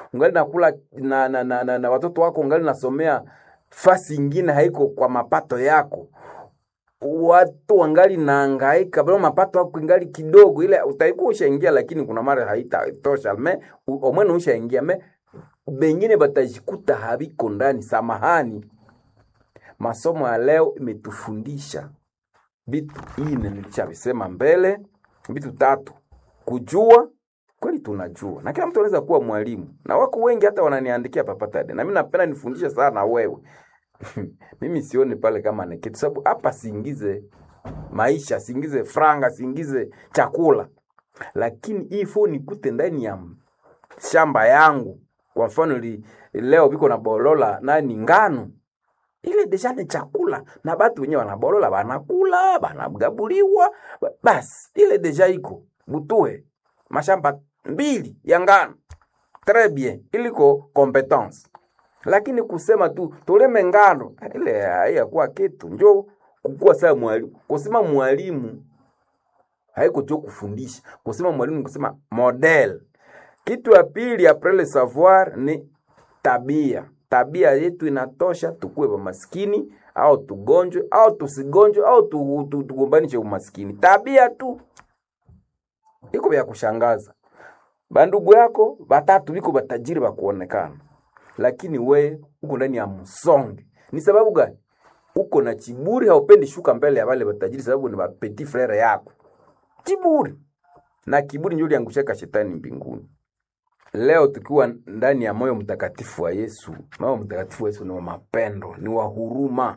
ungali nakula na, na, na, na, na watoto wako ungali nasomea fasi ingine haiko kwa mapato yako watu wangali naangaika bado mapato yako ingali kidogo, ile utaikuwa ushaingia, lakini kuna mara haitatosha me u- omwene ushaingia me bengine batajikuta habiko ndani. Samahani, masomo ya leo imetufundisha vitu ine, nilishavisema mbele, vitu tatu: kujua kweli tunajua, na kila mtu anaweza kuwa mwalimu, na wako wengi hata wananiandikia papatade, na mimi napenda nifundishe sana wewe mimi sioni pale kama ni kitu, sababu hapa siingize maisha, siingize franga, siingize chakula, lakini hii phone nikute ndani ya shamba yangu. Kwa mfano li, leo biko na bolola nani ngano ile deja ni chakula na batu wenyewe wanabolola banakula banagabuliwa ba- basi ile deja iko butue mashamba mbili ya ngano très bien iliko competence lakini kusema tu tuleme ngano ile haiyakuwa kitu njo kukuwa saa mwalimu kusema mwalimu haiko tu kufundisha kusema mwalimu ni kusema model kitu ya pili après le savoir ni tabia tabia yetu inatosha tukuwe maskini au tugonjwe au tusigonjwe au tu- tu- tugombanishe umaskini tabia tu iko vya kushangaza bandugu yako batatu biko batajiri bakuonekana lakini we uko ndani ya msonge ni sababu gani uko na chiburi haupendi shuka mbele ya wale batajiri sababu ni petit frere yako kiburi na kiburi ndio liangushaka shetani mbinguni leo tukiwa ndani ya moyo mtakatifu wa Yesu. Moyo mtakatifu wa Yesu ni wa mapendo, ni wa huruma.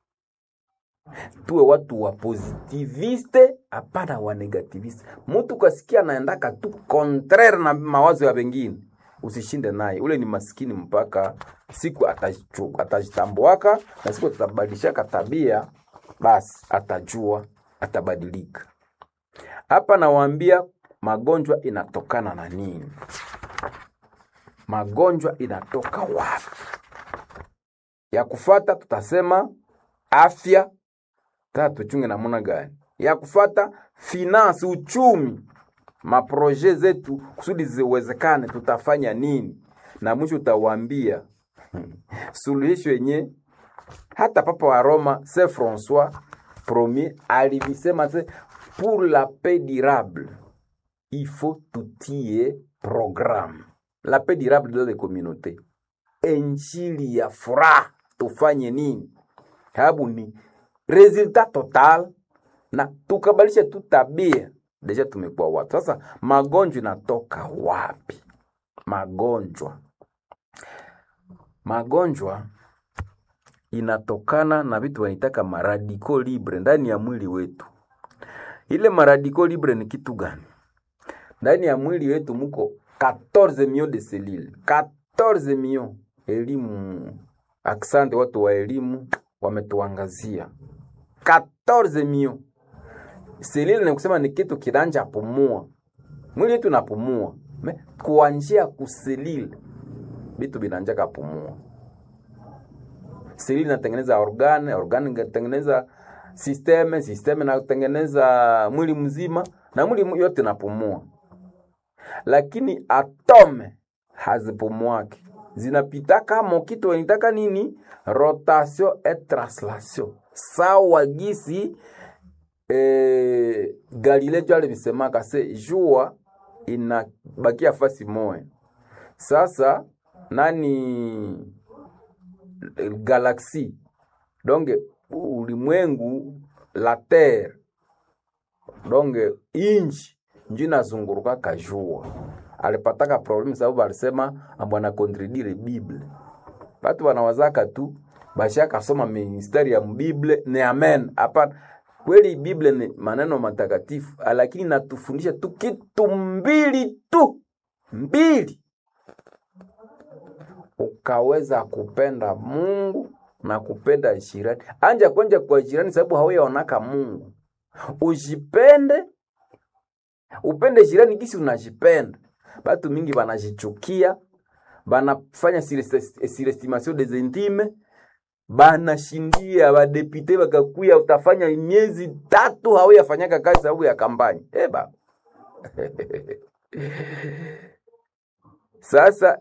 Tuwe watu wa positiviste, hapana wa negativiste. Mtu kasikia anaendaka tu contraire na mawazo ya wengine, usishinde naye, ule ni maskini mpaka siku atajichu- atajitambuaka na siku atabadilishaka tabia, basi atajua, atabadilika. Hapa nawaambia magonjwa inatokana na nini? magonjwa inatoka wapi? Ya kufata tutasema afya, tata tuchunge namuna gani? Ya kufata finance, uchumi, maproje zetu kusudi ziwezekane, tutafanya nini? Na mwisho utawaambia suluhisho yenye hata papa wa Roma Saint François premier alivisema se pour la paix durable il faut tutie programme la paix durable dans les communautés injili ya furaha tufanye nini sababu ni resultat total na tukabalisha tu tabia deja tumekuwa watu sasa magonjwa inatoka wapi magonjwa magonjwa inatokana na vitu wanaitaka maradiko libre ndani ya mwili wetu ile maradiko libre ni kitu gani ndani ya mwili wetu muko 14 millions de cellules 14 millions elimu aksante watu wa elimu wametuangazia 14 millions selile ni kusema ni kitu kiranja pumua mwili wetu napumua me kuanjia kuselile vitu vinanjaka pumua selile inatengeneza organe organe inatengeneza sisteme sisteme inatengeneza mwili mzima na mwili mu- yote napumua lakini atome hazipumuaki zinapitaka mokitu wanitaka nini rotation et translation sawa gisi eh, galile jo alivisemaka se jua inabakia fasi moya sasa nani eh, galaxie donc ulimwengu la terre donc inchi njo inazunguruka kajua alipataka problemu sababu alisema ambwana kontredire bible batu wanawazaka tu bashakasoma mistari ya mbible ni amen hapana kweli bible ni maneno matakatifu lakini natufundisha tu kitu mbili tu mbili ukaweza kupenda mungu na kupenda jirani anja kwenja kwa jirani sababu hauyaonaka mungu ujipende upende jirani gisi unajipenda batu mingi banajichukia banafanya surestimation des intimes banashindia badepute bakakuya utafanya miezi tatu hauyafanyaka kazi sababu ya kampani eba sasa